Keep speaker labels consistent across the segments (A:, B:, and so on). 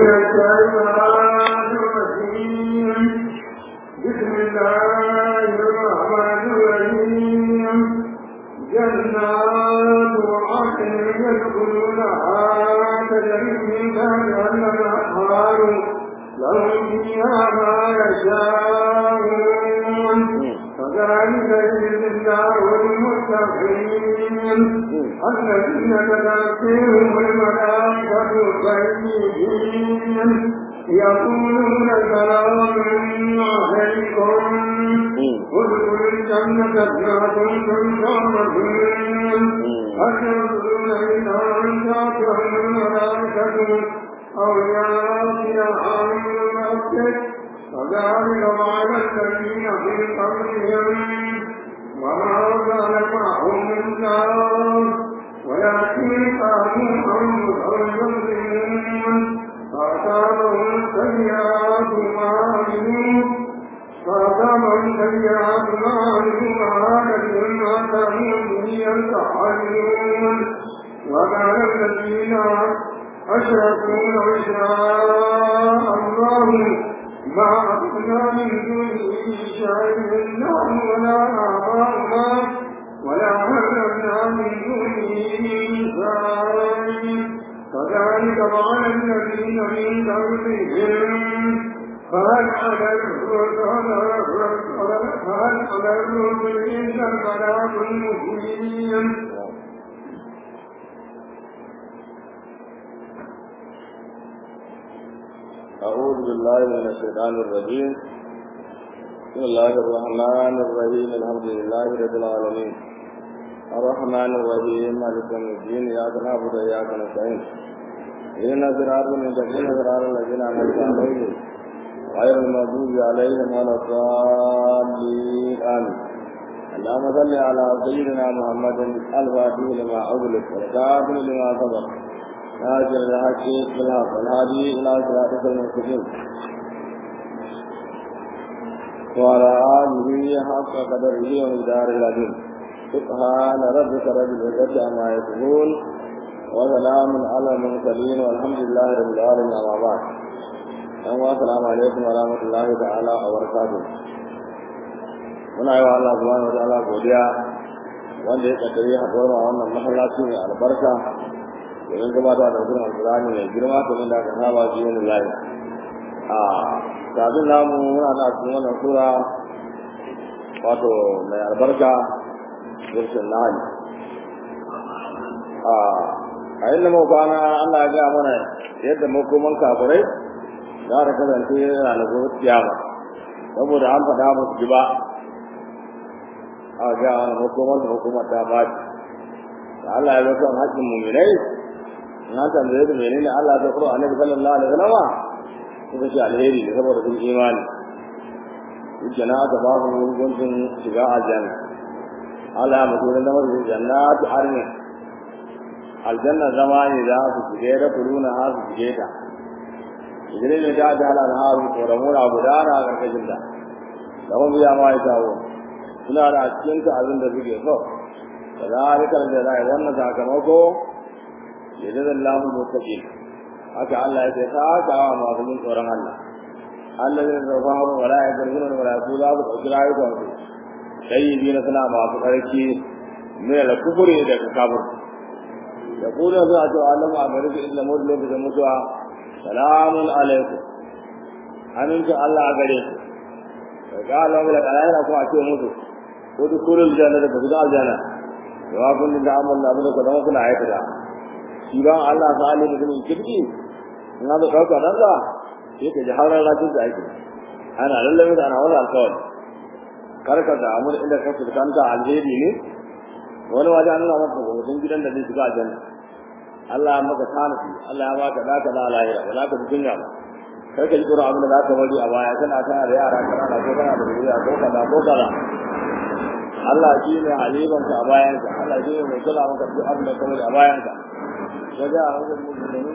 A: من الشيطان الرجيم بسم الله الرحمن الرحيم جنات عدن يدخلونها تجري من تحتها الانهار لهم فيها ما يشاءون وذلك يجزي الله المتقين الذين تتأتيهم الملائكة طيبين يقولون سلام عليكم ادخلوا الجنة بما كنتم تعملون هل ينظرون إلى أن تأتيهم الملائكة أو يأتي أمر ربك وذلك معنى الذين في قبلهم وما أرسل معهم من نار ولكن كانوا أنفسهم يظلمون فأصابهم سيئات ما عملوا فأصابهم سيئات ما عملوا وهلكوا ما كانوا به يستعجلون وقال الذين أشركوا لو شاء الله ما أخذنا من دونه شيء نحن ولا آباؤنا ولا هلكنا من دونه شيء كذلك فعل الذين من قبلهم فهل على الرسل فهل على الرسل إلا البلاغ المبين
B: أعوذ بالله من الشيطان الرجيم بسم الله الرحمن الرحيم الحمد لله رب العالمين الرحمن الرحيم مالك يوم الدين إياك نعبد وإياك نستعين إهدنا صراط المستقيم صراط الذين أنعمت عليهم غير المغضوب عليهم ولا الضالين آمين اللهم صل على سيدنا محمد الفاتح لما أغلق والكافر لما سبق ناصر الحق بالحق والهادي إلى صراطك المستقيم وعلى آله حق قدره ومقدار العظيم سبحان ربك رب العزة عما يصفون وسلام على المرسلين والحمد لله رب العالمين أما بعد السلام عليكم ورحمة الله تعالى وبركاته muna yi wa Allah subhanahu wa ta'ala godiya wanda ya kaddare haɗuwar a wannan masallaci mai albarka domin gabatar da sunan alkurani mai girma kamar da aka saba ji wani layi a kafin namu muna da cikin wannan sura wato mai albarka zurshin nahali a a inda mu kwana Allah ya ga mana yadda makoman kafirai za ta kasance yana da gobe kiyama saboda an faɗa musu ji ba a ga wani makomar da hukumar ta ba da Allah ya zo kan haƙƙin muminai na tambaye su menene Allah ta kuro annabi sallallahu alaihi wasallam suka ce alheri ne saboda sun imani yake na ta ba su guntun shiga aljanna Allah ya mutu da masu jannatu arni aljanna zama ne za su shige da kuruna ha su shige ta idan ne da da halal ha su koramuna gudana a karkashin ta da mun biya ma ya tawo suna da cikin ta abin da suke so kadalika da zai wannan sakamako yadda lahu mutaqin haka Allah ya ce ta ka wa masu jin tsoron Allah Allah zai zarfa mu wala ya gargina da wala su za su ɗauki rayukan su sai yi na suna masu ƙarfi mai da kufuri da kafir da kuma suna cewa Allah ma gari ku illa mutu lokacin mutuwa salamun alaikum amincin Allah a gare ku da ga Allah da kalayar ko a ce mutu ko duk kullul janna da ku ga aljanna wa kun da amal abin da ku zama kuna aikata shi ba Allah ta ali mutumin kirki in ga dauka nan da sai ka ji hauran rajin da ake ana lallabe da ana wani alkawari karka da amur inda ka fuskanta alheri ne wani waje an nuna maka hoton gidan da zai shiga aljanna Allah ya maka tanafi Allah ya baka da ka da lahira ba za ka fi dunya ba kar ka ji tsoron abin da za ka bari a baya kana kana da yara kana da ko kana da zuriya ko kaza ko kaza Allah shi ne halibanka a bayanka Allah shi ne mai kula maka duk abin da ka bari a bayanka وجاء المؤمنين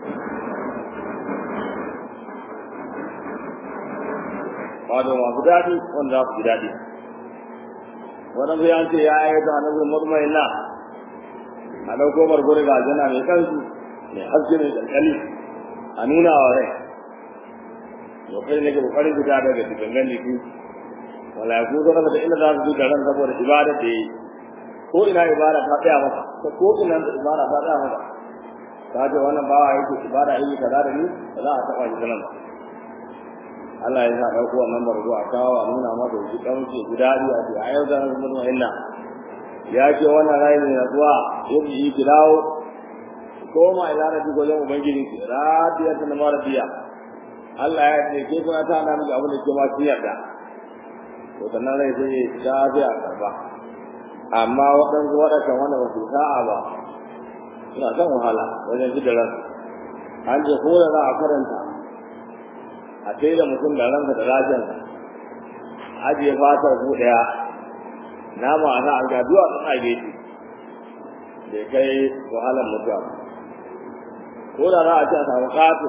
B: wato masu daɗi wanda za su ji daɗi wani zai an ce ya yi ta hannun murmai na a ɗauko margori ga aljanna mai kansu mai haske mai ƙanƙani a nuna wa rai to kai ne ke kokarin fita daga gangan jiki malaiku zo da inda za su ji da ran saboda ibada da yi ko ina ibada ta tsaya masa ko ko ina ibada ta tsaya masa ta ce wannan bawa yake ibada yi kaza da ni ba za a taba shi nan Allah ya sa dauko wannan barzo a kawo a nuna masa shi dan ce gudari a ce ayyau da nan mutum inna ya ce wannan rai ne na zuwa yaji yi kidawo koma ila rabbi gojen ubangiji ki radiyatan maradiya Allah ya ce ke kuma ta nan ga abin da ke ma kin yarda to sannan rai sai ya biya karba amma waɗansu waɗancan wanda ba su sa'a ba suna son wahala wajen ji da ran an ce ko da za a karanta a sai da mutum da ranka da lafiyarsa ajiye fatar ku ɗaya nama a nan ga duwa sun a gefe bai kai wahalar mutuwa ko da za a ce a samu ƙato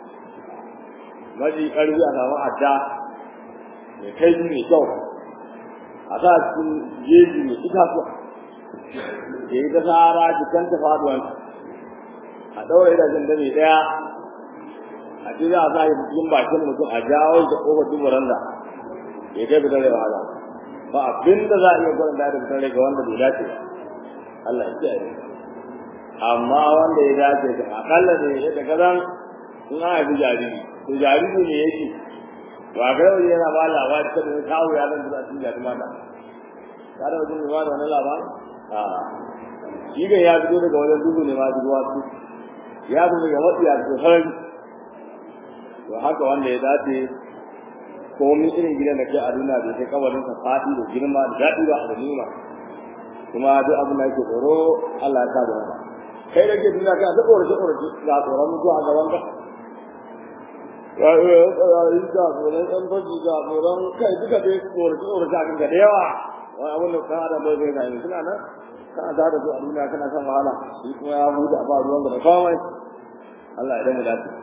B: maji ƙarfi a samu adda mai kai mai kyau a sa cikin jeji mai itatuwa ya yi ta tsara jikan ta faduwan a ɗaura idajen da mai ɗaya a ce za a sa shi cikin bakin mutum a jawo da ƙofar dubaran da ya kai fitar da wahala ba abin da za a iya gwanin da fitar da ga wanda bai dace ba Allah ya kiyaye amma wanda ya dace da akalla ne ya daga zan in an haifi jariri to jariri ne yake ba ga yau yana ba labari ta da kawo ya zan zuwa cikin jariri mata ka da wajen ba da wani labari a shi ga ya fito daga wajen dubu ne ma zuwa su ya fito daga matsi ya fito sarari to haka wanda ya dace komin irin gidan da ke a duniya bai kai kawarin sa fadi da girma da daɗi ba da nuna kuma duk abin da yake tsoro Allah ya sa da wata kai da ke duniya kana ta korace korace ga tsoron mutuwa a gaban ka ya yi tsarari ga tsoron ɗan fashi ga tsoron kai duka dai korace korace a kanka da yawa wani abin da kan adam bai zai na suna nan kana ta da su a duniya kana kan wahala shi kuma ya huta a ba ruwan da kawai Allah ya damu dace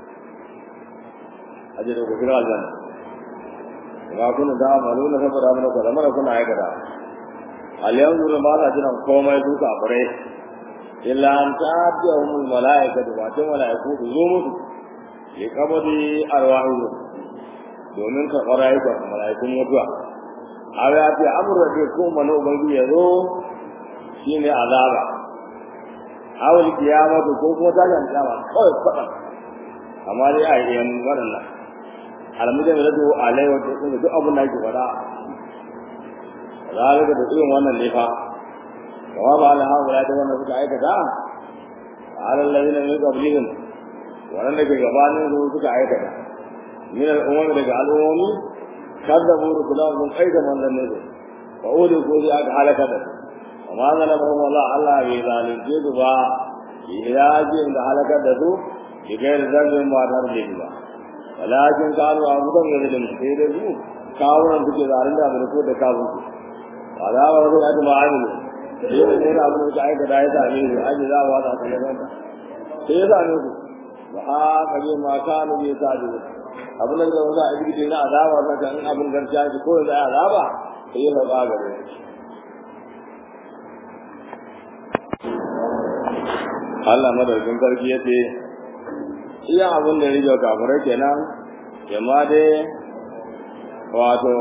B: a je da gobe aljanna ba kuna da amalu na saboda mana ko lamar kuna aikata al yanzu ba sa jiran komai su kafirai illa an ta'tiyahum al malaikatu wa ta malaiku su zo musu ya kabadi arwahu domin ka fara yi ga malaikun mutuwa a ya ce amurra da ko mana ubangi ya zo shine azaba awal kiyamatu ko kuma ta jan kiyama kawai faɗa amma dai a yi yan waɗannan almujan da rado alai wata sun duk abin da yake faɗa zalika da irin wannan ne fa kama ba ala hawa da wannan suka aikata ala alladhina min qablihim wannan da ke gabanin su suka aikata min al-umam daga al-umami kadzabu rusulahum min qaida man lam yuzur fa uli ko ya aka halaka da amma zalamahum Allah Allah bai zalunce su ba ilajin da halaka da su bi gairi zambin ba tar da ba walakin kanu abudan yadin sai da su kawunan suke zarin da abin ko da kawun su azaba wasu ya tuma amilu sai da ne da abin da aika da ya same su aji za wa ta kallon ta sai ya same su ba a kaje ma kanu ya sa da abin da za a yi na azaba ta kan abin garciya shi ko da azaba sai ya faɗa gare shi Allah madaukin sarki ya ce iya abin da ya rige kafirai kenan yamma dai wato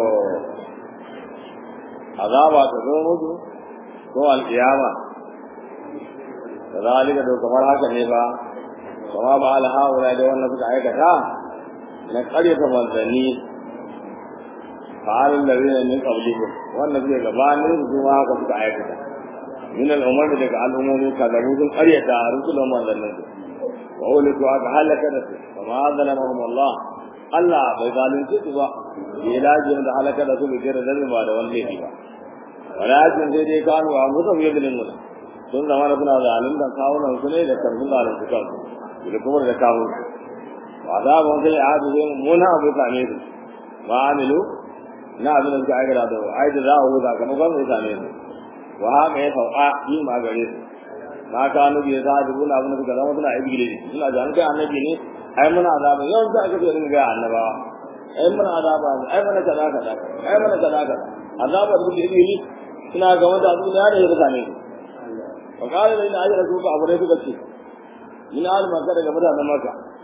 B: azaba ta zo musu ko alƙiyama kazalika da kamar haka ne ba kama ba ala haula da wannan suka aikata na ƙaryata manzanni fa'alin da zai min qablihim wannan zai gabanin su ma haka suka aikata min al'umar daga al'ummomi kazabu sun ƙaryata rusulun manzannin su wa uliku aka halaka da su kama zalamahum Allah Allah bai zalunce su ba ya ilajin da halaka da su bai kira zalmi ba da wani laifi ba walakin sai dai kanu a mutum ya zalin mu sun zama da suna zalunta kawunan su ne da karfin zalunci kansu da kuma da kawo wa azabun sai a hadu zai mummuna abu same su ma amilu na abin da suka aikata da ai da za a huta kamar kwan zai same su wa haka ya sauka yi ma gare su ma ka annabi ya zaɗi buna abin da suka zama suna ibile suna da an kai annabi ne ai muna azaba yawan za a kafa irin ga annabawa ai muna azaba ai muna kaza kaza ai muna kaza kaza azaba da suke ibile suna ga wanda abu da ya same su wa qala lil ajra su ka abure suka ce min al makka daga mutanen makka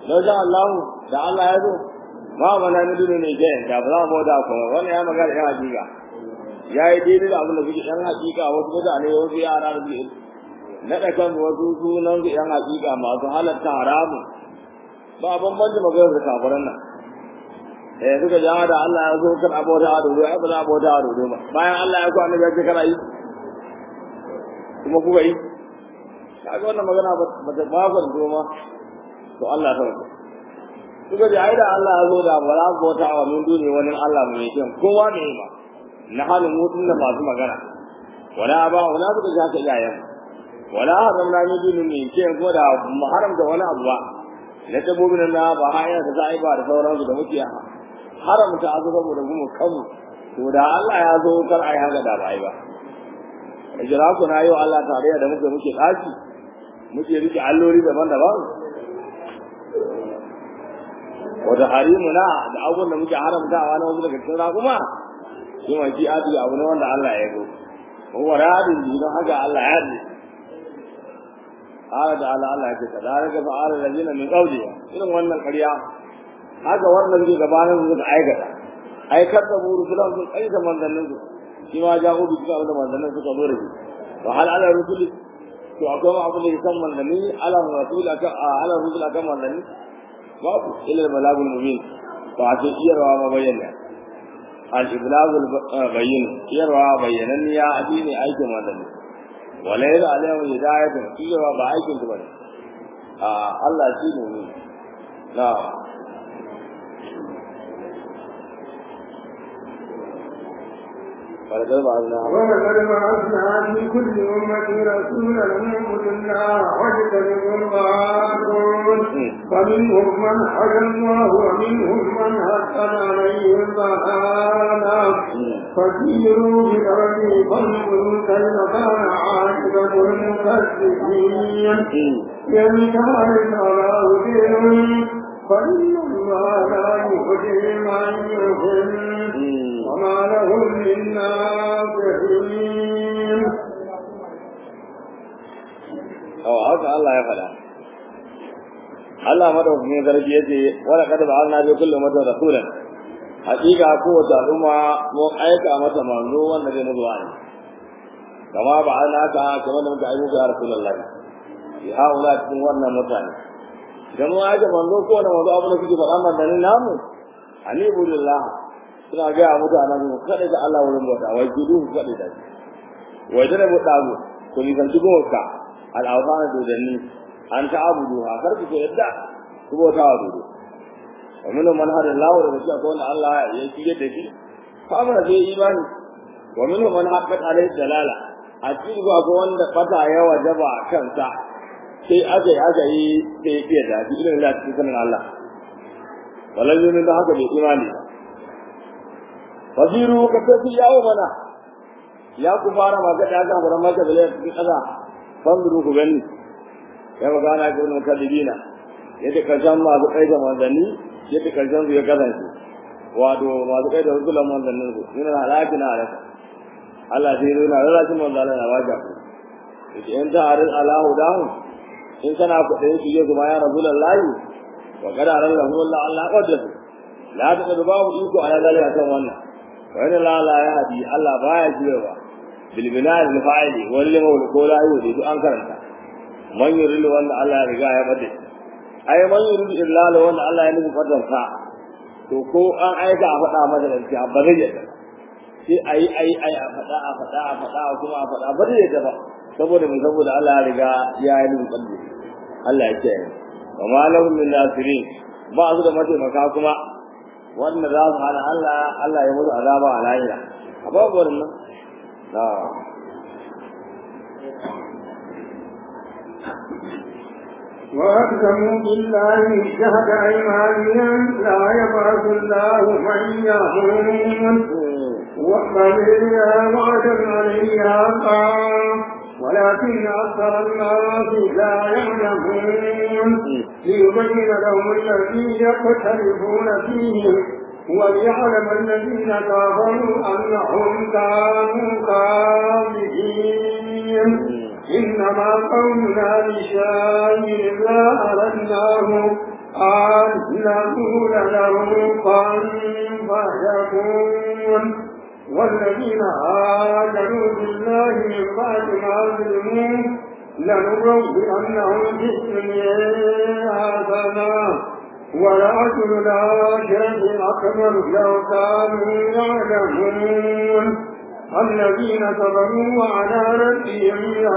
B: don sha Allah da Allah ya zo ma mana ni dole ne ke da ba za mu da kuma wannan ya magana ya hakika ya yi daidai da abin da kuke yan hakika wasu mutane wasu yara da su naɗa kan wasu sunan su yan hakika masu halatta haramu ba bambanci maganar da kafiran nan eh suka ja da Allah ya zo kan abota a dodo ai ba za a abota a dodo ba bayan Allah ya ku annabi ya ce kana yi kuma kuka yi kaga wannan magana ba ta ba ku ma to Allah ta wuce suka ji ai da Allah ya zo da ba za ku wata wa min duni wani Allah mai kyan kowa ne ba na halin mutun da masu magana wala ba wala suka ji haka iyayen wala haramna min duni mai kyan ko da mu haramta wani abu ba na dabbobin na ba haya da za a yi ba da sauransu da muke haramta azu saboda gumu kanmu to da Allah ya zo kar ai haka da ba ai ba jira ku na yau Allah tarayya da muke muke daki muke rike alloli daban-daban wata harimuna da abubuwan da muke haramtawa na wasu daga cikin raƙuma shi ma shi adi abu ne wanda Allah ya zo kuma radin ji don haka Allah ya ji ala da Allah Allah ya ce kadalika fa'ala allazina min qawli irin wannan ƙarya haka wannan zai gabanin su suka aikata aikar da buru sulan sun aika manzannin su shi ma jago bi suka da manzannin suka zo da shi wa hal ala rusuli to akwai ma abu da kan manzanni ala rasul aka ala rasul aka manzanni babu ila balagul mubin to a ce iyarwa ma bayyana al iblagul bayyin iyarwa bayyanan ya addini aikin manzanni wala ila alayhi hidayatun iyarwa ba aikin su bane a Allah shi ne na ولقد بعثنا
A: ولقد بعثنا في كل أمة رسولا أن اعبدوا الله واجتنبوا الطاغوت فمنهم من هدى الله ومنهم من حقت عليه الضلالة فسيروا بالأرض فانظروا كيف كان عاقبة المكذبين إن كان الله بهم فإن الله لا يهدي من يضل وما لهم من ناصحين
B: أو haka Allah ya faɗa Allah madaukakin sarki yace wala kad ba'alna bi kulli ummatin rasulan hakika kowace al'umma mun aika mata manzo wanda zai mutu wani kama ba'alna ka kamar da muka aika ya rasulullah ya haula cikin wannan mutane idan mun aika manzo ko wanda manzo abin da kuke faɗa manzanni namu ani budillah suna gaya mutanen mu kada da Allah wurin bauta wai gudu kada da shi wai da mu dago ko ni kan dubo ka al'awfana dodanni an ta abudu ha kar ku yadda ku bauta wa dodo wa min man hada Allah da shi ko wanda Allah ya kike da shi fa mana zai imani wa min man haqqat alaihi dalala a cikin ga wanda fata ya wajaba kansa sai aje aje yi sai ya da shi irin Allah cikin Allah wallahi ne da haka bai imani ba fasiru ka tafi yawo mana ya ku fara magana ya gafara maka da laifin kaza fasiru ku gani ya magana ga wannan kadibina yadda karshen masu kai da manzanni yadda karshen su ya kasance wato masu kai da rukulan manzannin su yana halaki na halaka Allah sai yana rarrashin manzannin na wajen ku yake in ta harin alahu dahu in kana kuɗin su yi zuma ya rasulun layi wa kada ran lahu Allah Allah wadda su la ta da babu iko a zalika kan wannan wani lala ya hadi Allah baya jirewa bilbinar da fa'ili wani mawul ko la yi duk an karanta man yuridu wanda Allah ya riga ya bade ai man yuridu illa wanda Allah ya nufi fadar sa to ko an aika a faɗa masa da shi ba zai yadda sai ayi ayi ayi a faɗa a faɗa a faɗa kuma a faɗa ba zai yadda ba saboda mun saboda Allah ya riga ya yi nufi fadar Allah ya kiyaye wa ma lahum min nasirin ba su da mataimaka kuma wanda za su hana Allah Allah ya mutu azaba a lahira a babu wannan na
A: وأقسموا بالله جهد أيمانهم لا يبعث الله من يموت وقبلها وعدا عليها قام ولكن أكثر الناس لا يعلمون ليبين لهم الذي يختلفون فيه وليعلم الذين كفروا أنهم كانوا كاذبين إنما قومنا بشيء لا أردناه أن نقول له كن فيكون والذين آمنوا بالله من بعد ما ظلموا لنبوئنهم في الدنيا حسنة ولأجر الآخرة أكبر لو كانوا يعلمون الذين صبروا وعلى ربهم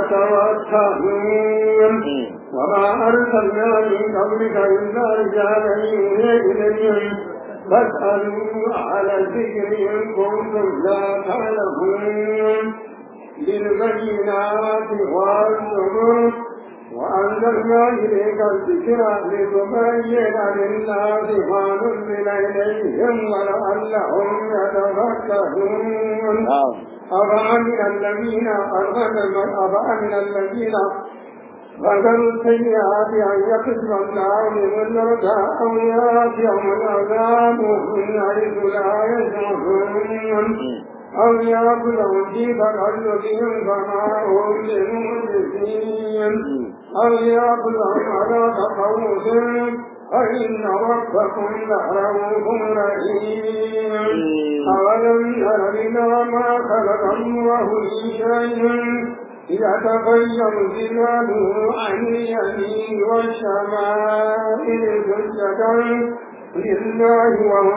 A: يتوكلون وما أرسلنا من قبلك إلا رجالا يوحي إليهم فاسألوا على الذكر إن كنتم لا تعلمون بالبينات والزبر وأنزلنا إليك الذكر لتبين للناس ما نزل إليهم ولعلهم يتفكرون أفأمن الذين أفأمن الذين غدروا السيئات أن يكتب الله من الردى أو يأتيهم العذاب من حيث لا يشعرون أو يأكلهم في تقلبهم فما هم بمعجزين أو يأكلهم على تخوف فإن ربكم لرؤوف رحيم أولم ير إلى ما خلق الله من شيء يتغير ظلاله عن اليمين والشمائل سجدا لله وهم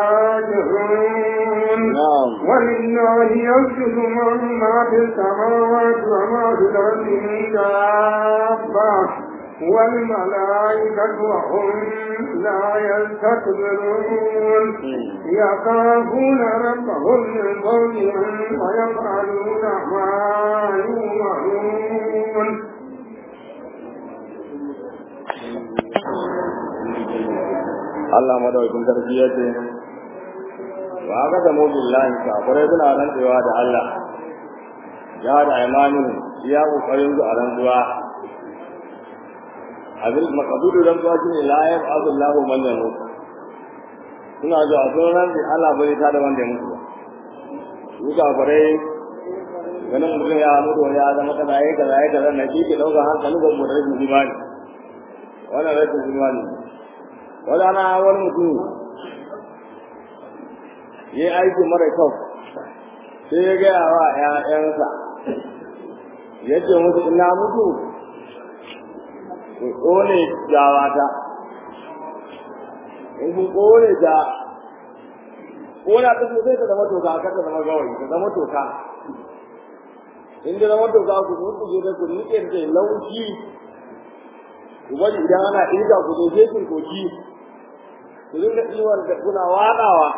A: داخلون ولله يسجد من ما في السماوات وما في الارض من دابه والملائكة وهم لا يستكبرون يخافون ربهم من فوقهم ويفعلون ما يؤمرون
B: Allah madaukin sarki ya ce wa aka da billahi kafirai suna rantsewa da Allah ya da imanin ya kokarin su a rantsuwa abin makadudu rantsuwa shi ne la yab azullahu man yamut suna zuwa sun rantsi Allah bai ta da wanda ya mutu ba su kafirai ganin mutum ya mutu wani ya zama kaza ya kaza ya kaza na shi ke ɗaukar hankali ga mutum rashin imani wannan rashin imani wadana wani mutum ya yi aiki mara kyau sai ya gaya wa ‘ya'yansa ya ce musu ina mutu ku ƙone jawata in kun ƙone ja ƙona ta sai ta zama toka ka ta zama gawayi ta zama toka in da zama toka ku mutu je da ku nike da laushi ku bari idan ana irga ku zo sai koki ku dinga iwar da kuna waɗawa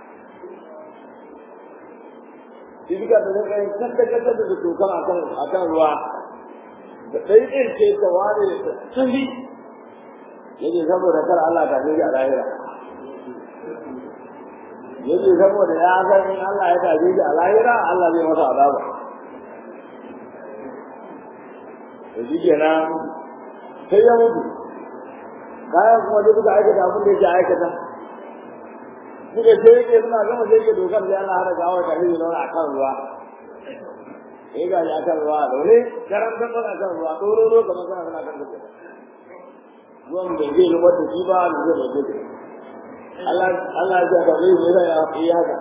B: iska da dinga yin kanta kanta da tokan akan akan ruwa da ɗai ɗin ce ta ware da sani yake saboda kar Allah ta je a lahira yake saboda ya san in Allah ya taje shi a lahira Allah zai masa azaba to shi kenan sai ya mutu kayan kuma duk suka aikata abin da yake aikata suka ce yake suna gama sai yake dokar da Allah hada gawa da hiri zauna akan ruwa sai ga ya akan ruwa dole garan dan dan akan ruwa doro ro kamar kana kana kan duka ruwan da zai rubar da shi ba da zai rubar da Allah Allah ya ga zai yi ya yi haka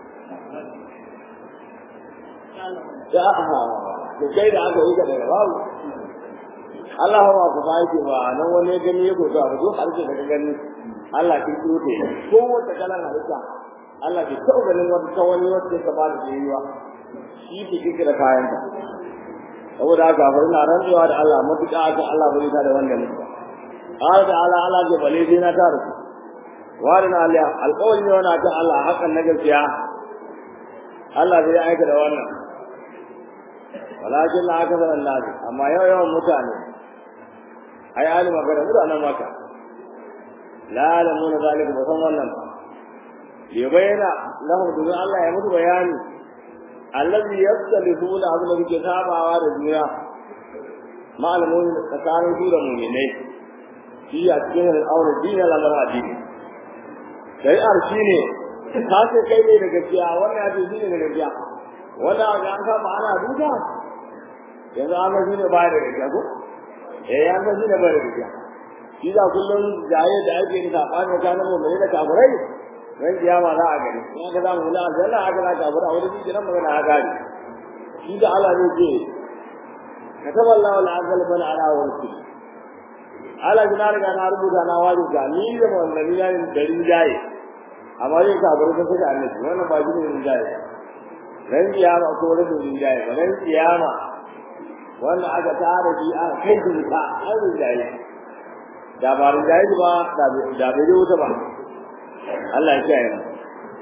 B: ya aha da kai da aka yi ka daga babu Allah ba ku ba yake ba nan wani gani ya gozo abu duk harshe daga gani Allah kin tsote ko wata kalan halitta Allah bai taɓa ganin wata ta wani wacce ka ba da yiwa shi ke kike da kayan ta saboda haka fa ina rantsuwa da Allah mutuka akan Allah bai ta da wanda mutuka har da Allah Allah ke bale dai na ta rufu warin Allah alƙawari ne wannan kan Allah hakan na gaskiya Allah zai aika da wannan walakin la aka zan Allah amma yau yawan mutane ai ali magana mutanen maka la alamuna zalika ba san wannan ba ya bayyana lahu domin Allah ya mutu bayani allazi yastalifuna abin da muke sabawa da duniya ma'alamun tsakanin su da mu'minai shi a cikin al'aurar dinin lamar addini shari'ar shi ne ta ce kai ne da gaskiya wannan ya ce shi ne da gaskiya wannan ga an kama ana duka yanzu an ga shi ne baya da gaskiya ko eh an ga shi ne baya da gaskiya shi da kullum jaye da ake yin sabani tsakanin mu'mini da kafirai ran kiyama za a gani in aka zamu wani aljanna aka za kafira a wani shi nan magana a gani shi da Allah ne ke kataba Allah wal azal bal ala wa rasul Allah jina riga na rubuta na wajin ga ni da wallahi na yin darin jaye amma yin kafirai sun saka annabi wannan ba shi ne jaye ran kiyama ko wani jaye ba ran kiyama wanda aka tara shi aka kai shi ta an jaye da ba rinjaye ba da bai je wuta ba Allah ya kiyaye mu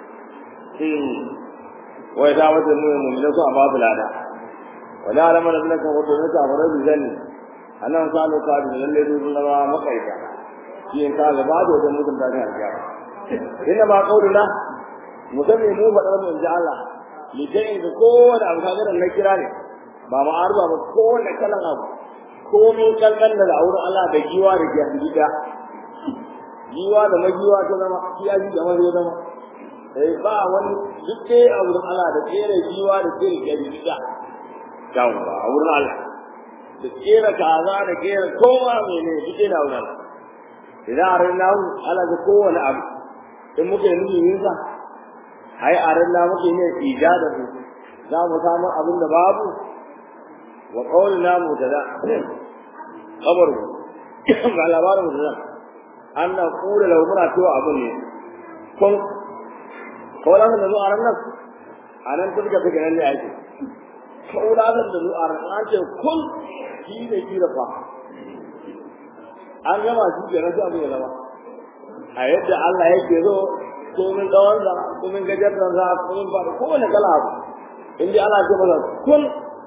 B: wai da wata mu mu ne so a babu lada wala alama da kan wato ne ta fara da zani annan salo ka da lalle dun na ba makaita shi in ka ga ba da wajen mutum da ga alƙiyama inna ba qauluna musamman mu faɗar mu inji Allah li dai da kowane abu ka ga na kira ne ba ma arba ba kowane kalan abu komai kankan da auren Allah da giwa da gida giwa da magiwa ta zama kiyaji da mazo zama sai ba wani duk dai a wurin Allah da tsere giwa da tsere gida yawa a wurin Allah da tsere kaza da tsere kowa mene duk dai na wurin idan a ran namu Allah ga kowane abu in muke nuni yin sa ai a ran namu muke ne ijada su za mu samu abin da babu wa qawlina mutada kabar ga labarin mutada an na kula da muna cewa abin ne kun kawai da zuwa ran nan a nan kun ga fike nan ne ake kawai da zuwa ran an ce kun shi ne kira fa an gama shi ke rasu abin ya zama a yadda Allah yake zo komin tsawon sa komin gajartar sa komin ba kowane kala abu in dai Allah ya ce masa kun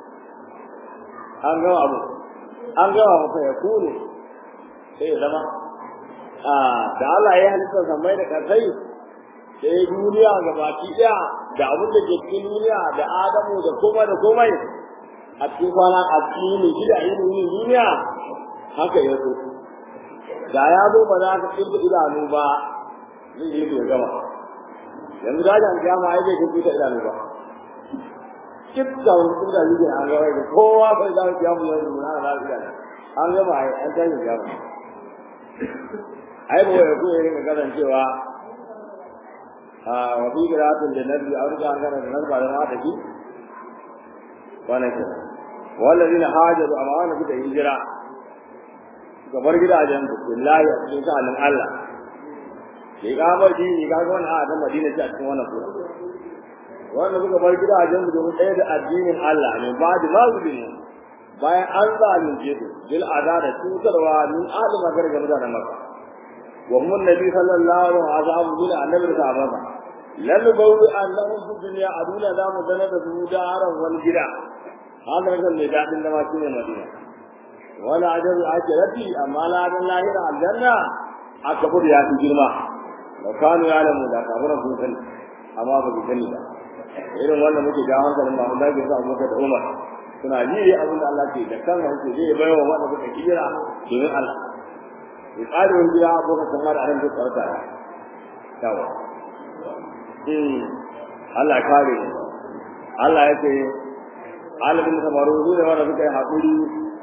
B: an gama abu an gama masa ya kune sai ya zama da Allah ya halitta zamai da kasai sai duniya ga baki daya da abin da ke cikin duniya da Adamu da komai da komai a cikin kwana a cikin gida ilimin duniya haka ya so da ya zo ba za ka kirga idanu ba zai yi ya gama yanzu da jan kiyama ai zai kirga idanu ba kitta wani kirga zai an gawa da kowa bai za ka kiyamu yanzu na lafiya an gama ai an tashi kiyama ai ba ya koyi rinka kasancewa a wabi giratun da nabi a wurin gana da nan ba da mata ki wannan ke wallazina hajaru amma wannan suka hijira suka bar gidajen su billahi a cikin sha'anin Allah ke gamar dini ga wannan a ta Madina ce a cikin wannan sura wanda suka bar gidajen su domin ɗaya da addinin Allah ne ba da mazulmi bayan an zalunce su bil azaba cutarwa min alima gargaɗa da maka وهم النبي صلى الله عليه وسلم وصحبه النبي صحابه لن بوي أنهم في الدنيا أدونا دام دنة سودارا والجرا هذا مثل نجاة لما كنا مدينة ولا عجب العجلة أما لا عجب الله إلى الجنة أكبر يا تجرما لو كانوا يعلمون لا كبر بوكل أما بوكل irin wannan muke ga hankalin ma Allah ya sa mu da Umar suna ji abin da Allah ke da kan hanci zai baiwa wanda suka kira domin Allah ya tsari wani gida abokan samar a nan duk tsarta yawa Allah ya kare mu Allah ya ce alibin samaru su ne wanda suka yi haƙuri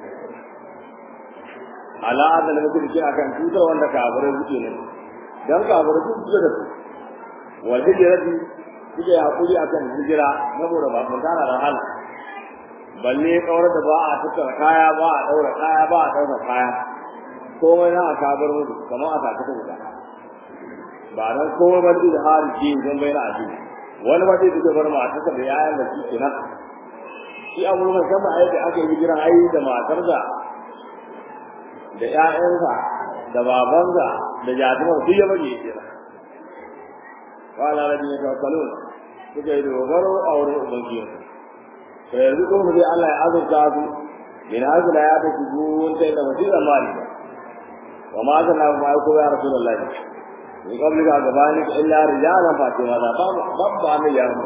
B: al'adar da mutum ke akan cutar wanda kafirai suke ne don kafirai su suke da su wal hijirati suke yi haƙuri akan hijira saboda ba mun tana da hala balle kawar da ba a tattara kaya ba a ɗaura kaya ba a ɗaura kaya komai na aka bar musu kamar a taka wuta ba dan komai ba da hali ke don bai na addini wani ba zai duka bar matar da yayan da shi kenan shi abu ne kan ba aiki aka yi jiran ayi da matar da da ƴaƴansa da babansa da jatumar duk ya bage kenan wala rabbi ya tawakkalun suka yi dogaro a wurin ubangiji sai yanzu kuma sai Allah ya azurta su min hazila ya ta shigo wanda da wasira mali ba وما أرسلنا معك يا رسول الله من قبلك أقبالك إلا رجالا فاتما لا باب باب عن اليوم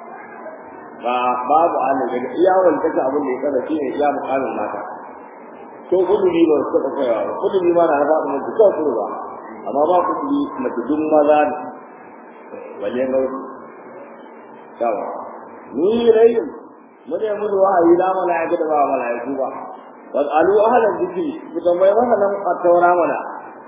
B: باب عن اليوم يا أول تكا أبو اللي كذا شيء يا مقام الماتا to kudu ni ba su taɓa kaiwa ba kudu ni ma na faɗi mun duka kudu ba amma ba kudu ni mace dun maza ne wajen gausu yawa ni rayin mun yi musu wahayi la mala'ika da ba mala'iku ba wasalu ahlan dhikri ku tambayi wannan a taura mana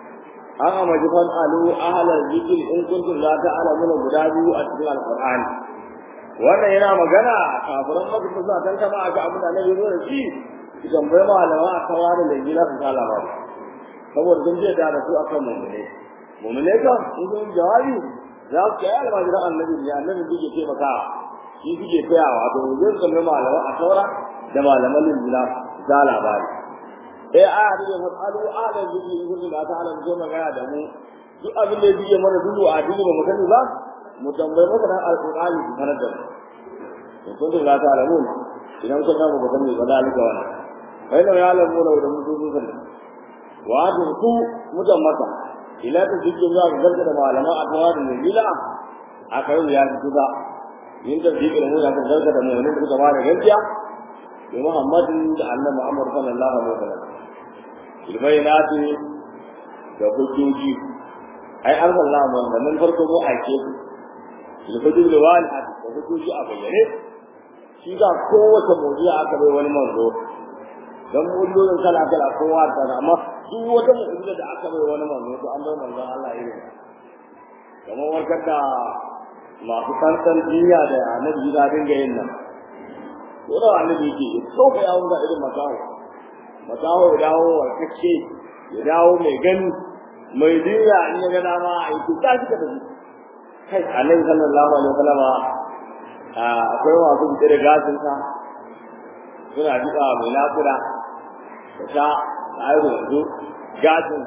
B: an amaji fan alu ahlal zikr in kuntum la ta'lamuna guda biyu a cikin alqur'ani wannan yana magana kafiran maka suna tan kama aka abu da nan yazo da shi idan bai malama a kawari da gina su kala ba saboda sun je da su akan mu'mine mu'mine kan in sun jawabi za su kai almajira annabi ne annabi yake taimaka shi suke tsayawa to zai zama malama a kawara da malaman linjila za labari eh a da ya fasalu alan zikri in kuntum la ta'lamun sai magana da mu duk abin da yake mana dudu a dini ba mu sani ba mu tambayi masa dan alqur'ani su sanar da mu in kuntum la ta'lamun idan kun ga mu sani ba dalika wannan kai da ya lamu da mu dudu sun wa da ku mutan masa ila ta jikin za ka garga da malaman a tawa da nabila a kai ya ji ba yin da jikin mu ya ka garga da mu ne da ba da gaskiya da Muhammadin da Annabi Muhammad sallallahu alaihi wasallam bilbayinati da hujjoji ai an sallah mu wannan farko mu aike su bilhujjoji da wani da hujjoji a bayyane shi da kowace mu'jiza aka bai wani manzo dan mu'jizan kala kala kowa ta amma duk wata mu'jiza da aka bai wani manzo to an bai manzon Allah irin kamar warkar da masu kansan duniya da annabi da dinga yin nan ko da annabi ke so ka yawo da irin makawo makaho ya dawo warkacce ya dawo mai gani mai duniya in ya ga dama a yi tuka shi ka tafi kai annabi sallallahu alaihi wasallam akwai masu fice da gashin sa suna jika mai nakuda da sha da ayo yanzu gashin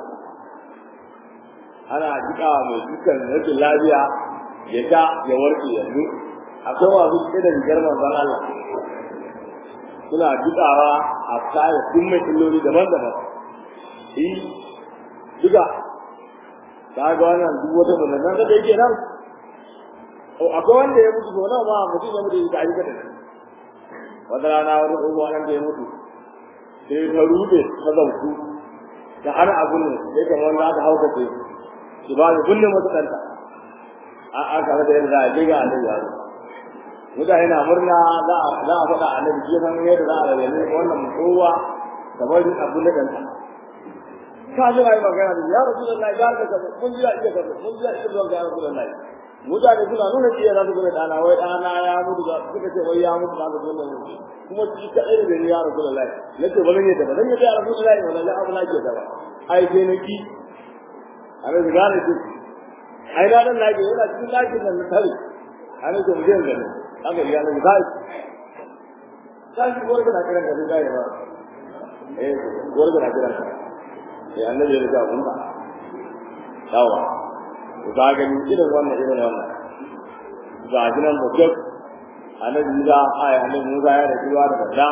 B: ana jika mai dukkan rashin lafiya ya sha ya warke yanzu akwai masu fice da rigar manzon Allah suna dukawa a kare sun mai illoli daban-daban shi duka ta ga wannan duk wata mutum da yake nan o akwai wanda ya mutu sau nawa ma mutum ya mutu ya yi kada wata rana wani tsohuwa nan da ya mutu sai ta rude ta zautu ta hana abun ne sai kan wanda aka hauka ce shi ba ya kunne mata ɗanta a aka da yadda a je ga annabi ya mutane na murna za a za a faɗa annabi ke san yadda za a rayu wannan kowa kamar abu na danta ka ji mai magana da ya rasulullahi ga ka kaza mun ji iya kaza mun ji iya zuwa ga rasulullahi mutane suna nuna cewa za su gane dana wai dana ya mutu ga suka ce wai ya mutu ga rasulullahi kuma shi ka ɗaya da ni ya rasulullahi nace ba zan yi da ba zan yi da rasulullahi wala la abu na ke da ba ai sai na ki annabi ga ne ai na dan lage yana cikin lakin nan na tare annabi mu je gani haka ya nan zai sai gor da kiran da zai ba eh gor da kiran eh annabi ya ga mun ba dawa to ga gani irin wannan irin wannan ga gidan mutum annabi da ai annabi Musa ya da ruwa da sanda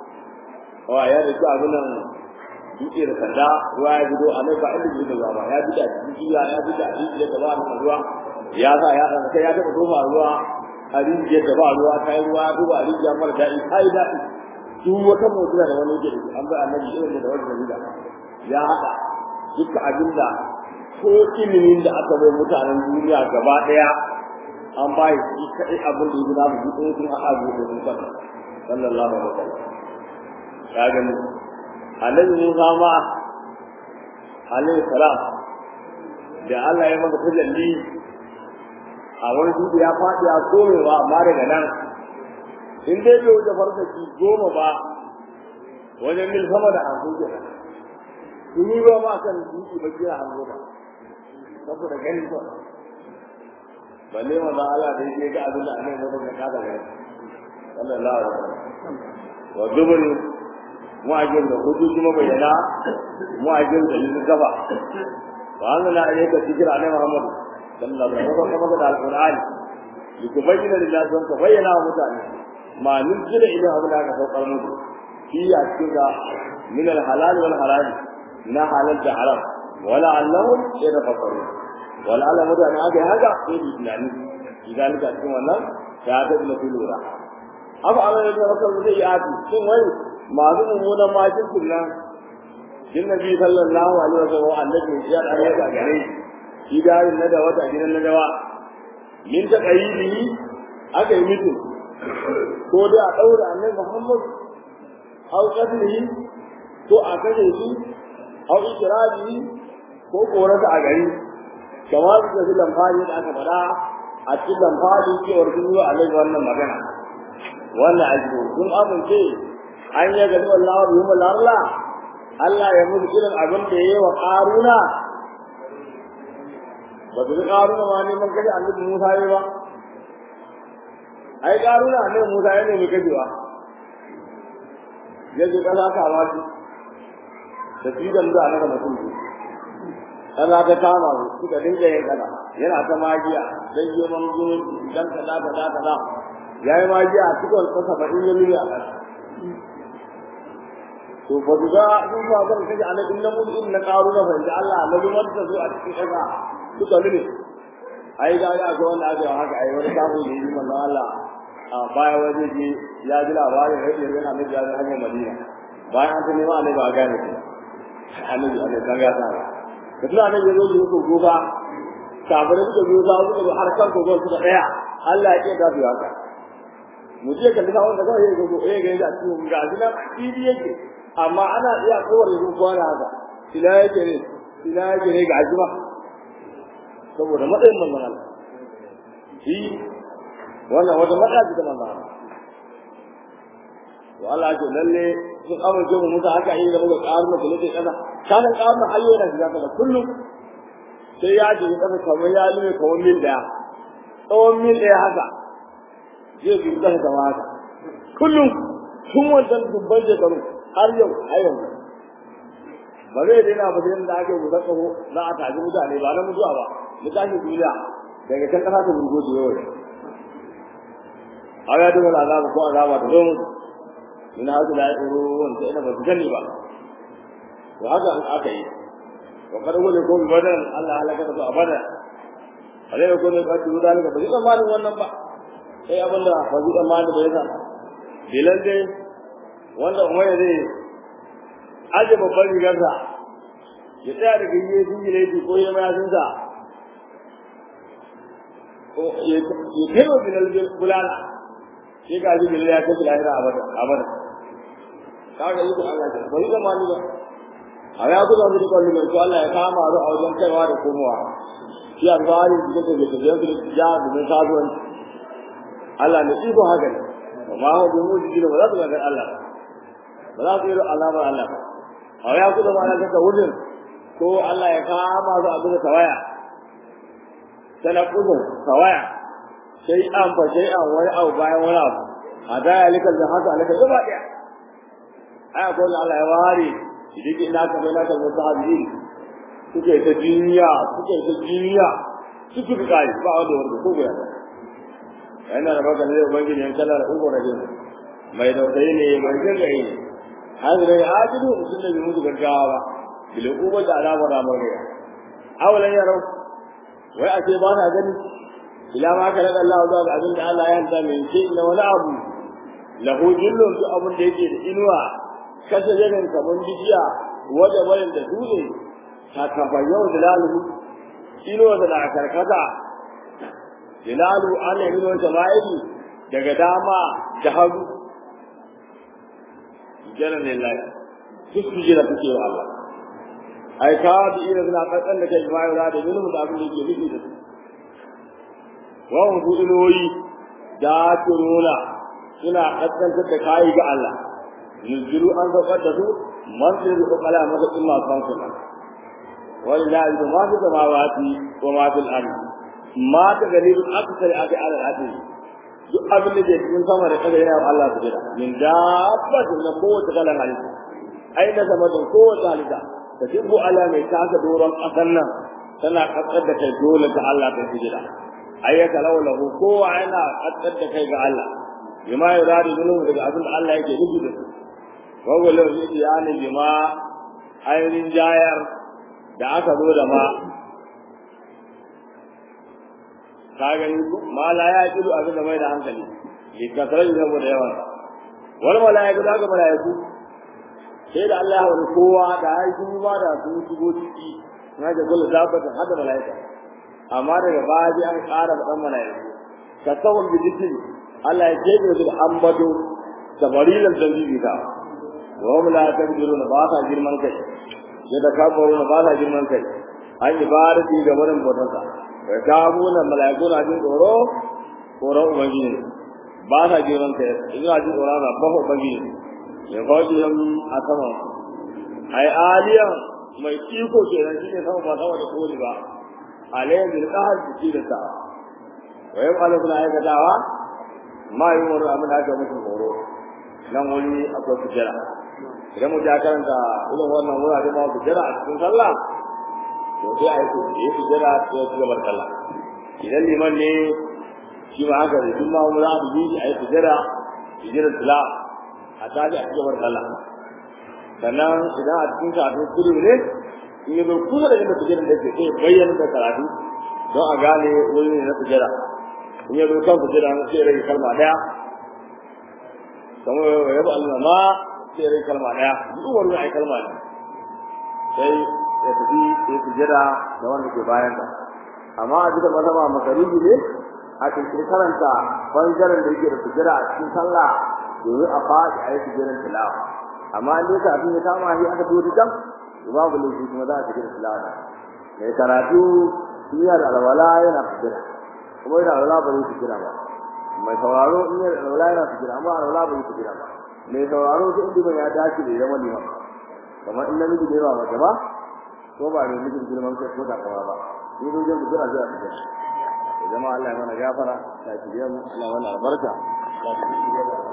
B: wa ya da abin nan duke da sanda ruwa ya bido annabi ba inda bido da ba ya bida jiya ya bida jiya da ba ruwa ya sa ya sai ya taba tofa ruwa a rijiyar da ba ruwa ta yi ruwa duba a rijiyar mara daɗi ta yi daɗi duk wata motuna da wani yake an bai annabi irin da wani dalila ya haɗa duka abin da ko ilimin da aka bai mutanen duniya gaba ɗaya an ba shi kaɗai abin da yake namu duk sun haɗa biyu da sun saba sallallahu alaihi wasallam ya gani annabi Musa ma alaihi salam da Allah ya masa tajalli a wani dubu ya faɗi a komewa amma daga nan in dai bai wuce farfaki goma ba wajen mil sama da hamsin ke sun yi ba ma kan duki ba kira hamsin ba saboda ganin ba balle ma za Allah da yake ga abin da annabi mutum ya kada gani sallallahu alaihi wasallam wa dubur mu'ajin da hudu kuma bayyana mu'ajin da yin gaba wa anna alayka zikra annabi Muhammad sallallahu alaihi wasallam kuma da alqur'ani likubayyana lillahi don ka bayyana wa mutane ma nuzila ila abin da aka saukar musu fi a cikin da min alhalal wal haram na halal da haram wala allahum yatafakkaru wala ala mutane aka haka sai bi tunani idan ka cikin wannan ta ta da lura abu Allah ya tawakkal zai yi adi shin wai masu mummunan majin nan jin nabi sallallahu alaihi wasallam annabi ya da ya gare shi idarin na da wata gidan na dawa min ta qayyidi aka yi mutum ko dai a daura annabi Muhammad au qadrihi ko a kaje shi au ikrabihi ko korarsa a gari kamar su da lamfani da aka faɗa a cikin lamfani cewar sun yi wa alaihi wannan magana wannan aiki sun amince an yi gari wallahu bi mu larla Allah ya mutu irin abin da yayi wa Qaruna ba su Qaruna ma neman kaje annabi Musa yayi ba ai Qaruna annabi Musa ya nemi kajewa yaje kaza ka waji da fidan da annabi mutum kaza ta kama su suka dinga yin kaza yana ta magiya dan yi man gurin dan kaza kaza kaza yayi magiya a cikin kasa ba in yi a kasa to ba su ga sun ba zan kaje annabin nan mun in na karu na fahimci Allah annabi wanda zo a cikin kasa suka lune ai ga ga ga wanda aka haka ai wani kafu ne yi manzo Allah a baya waje ji ya ji labarin rage yana annabi ya ji hanyar Madina bayan an tuni ma annabi ba gane shi annabi annabi kan ya sa da tuna annabi ya zo ji ko goba kafirai suka zo za su zo har kan kogon suka daya Allah ya ce da su haka mu je kan da wanda kawai ya zo eh ga ya ci ga jina fili yake amma ana iya kowar yanzu kwana haka ila yake ne ila yake ne ga ajiba saboda matsayin manzon Allah shi wannan wata matsala ce ta manzon Allah to Allah ce lalle sun amince mu musa haka yi da muka karu da lalle kaza kana karu hayyo da shiga kaza kullum sai ya ji kaza kamar ya lume kamar mil daya tsawon mil daya haka zai bi kaza da haka kullum tun wancan dubban shekaru har yau a yau ba zai daina ba sai da ake guda tsaho za a tafi mutane ba na mutuwa ba mu tashi duniya daga kan kasa ta burgo da yau a ya duka azaba ko azaba ta zo musu in haka da ya wanda ina ba su gani ba to haka an aka yi wa kada wani ko badan Allah halaka ta abada alai ko ne ka tudu dalika ba zai tsammanin wannan ba sai abinda ba zai tsammanin ba yasa bilan dai wanda umar zai aje babban rigarsa ya tsaya daga yi jingile shi ko ya mayasinsa ya kai wa bilal bulala sai ga shi bilal ya kashe lahira abada abada kaga yi Allah ce bai da mani ba a ya kuka su dukkan liman to Allah ya kama ru a wajen kaiwa da komowa shi alfahari da take da tafiyan su da ja domin kasuwanci Allah ne iko haka ne amma hau bi mu jiki da ba za su ga Allah ba za su yi alamar Allah ba a ya kuka ma na kasa wurin ko Allah ya kama su abin da tawaya sana kudin tawaya sai an fa sai an wani abu bayan wani abu a da ya likar da haka alaka gaba daya ai ko Allah ya ware idan ina ka bai na ka musahabi suke ta duniya suke ta duniya suke ka kai ba wanda wanda ko ga yana da baka ne ubangiji yan kala da ugo rajin mai dausayi ne mai jingai ne hadire ajidu mutum da bi mutu gaggawa ba bil uba da alama da mare awalan yaro wai a ce ba na gani ila ma ka da Allah zuwa ga abin da Allah ya hanta mai ce na wani abu lahu jillun su abin da yake da inuwa kasa yanin kaman bidiya wajen bayan da dole ta kafa yau da lalu inuwa da na karkata Jilalu an yi nuna sama'ili daga dama da hagu. Jana ne lai, duk su jira suke wa Allah. Ai, ka da ina suna ƙasƙan da kai jima'i da minimum da abin da ke nufi da su. Wawan su inuwoyi da su nuna suna ƙasƙantar da kayi ga Allah. Nuzuru an saukar da su, man sai da ƙwaƙwala masa ɗin masu hankali. Wani la'i da masu samawati wa masu al'adu. ma ta galibin akasari aka ala al'adun duk abin da ke cikin sama da kaga yana Allah su jira min dabbatin na kowace kalan halitta ai na sama da kowace halitta ta jibbu ala mai taka doron ƙasar nan tana kaskar da kai dole ta Allah ta su jira ai ya kalau lahu kowa yana kaskar da kai ga Allah bima ya rari zulum daga abin da Allah yake nufi da su wawwa lahu ya ne bima ainihin jayar da aka zo da ma ka gani ma la ya kidu abin da mai da hankali li kasar da saboda yawan wal malaiku da ga malaiku sai da Allah ya wani kowa da ya yi ba da su shigo ciki na ga gol zabata hada malaika amma daga baji an ƙara da malaiku ka sawon bidikin Allah ya ce da ambado da barilan dalili ta wa hum la takdiruna ba ta girman kai ya da kafaru ba ta girman kai an ibadati ga wurin bautarsa wa kabuna malaiku na jin tsoro tsoron ubangiji ba sa girman kai ina jin tsoron na ba ubangiji ya faɗi yan a sama ai aliya mai iko kenan shine sama ba sama da koli ba alayhi bil qahr jiki da sa wa yau ala kuna aikatawa ma yi wani abin da aka mutu horo nan wani akwai sujjara idan mu ja karanta irin wannan wurare ma sujjara a cikin sallah to sai a yi sujjara sai ya ci gabar sallah idan liman ne shi ma haka da jumma mu za mu yi a yi sujjara sujjara tila a tashi a cikin sallah sannan idan a cikin karatu kudu ne in yi zo kusa da inda sujjara da ke sai bayyana da karatu don a gane wuri ne na sujjara in yi zo kan sujjara sai rage kalma daya kamar ya ba Allah ma sai rai kalma daya duk wani ai kalma ne sai ya tafi sai sujada da wanda ke bayan ka amma a duka mazama makaruhi ne a cikin karanta bangaren da yake da sujada a cikin sallah domin a faɗi a yi sujadan tilawa amma in dai kafin ya kama shi aka biyo da babu laifi kuma za a cikin tilawa mai karatu iya da alwala yana sujada kuma yana alwala ba zai sujada ba mai sauraro in yana alwala yana sujada amma alwala ba zai sujada ba mai sauraro duk inda ya dace da zama liman kamar in namiji da yawa mace ba ko ba ne mijin girman kai ko takawa ba ni dai zan jira zuwa su ya zama Allah ya mana gafara ta kiriya mu Allah ya mana albarka ta kiriya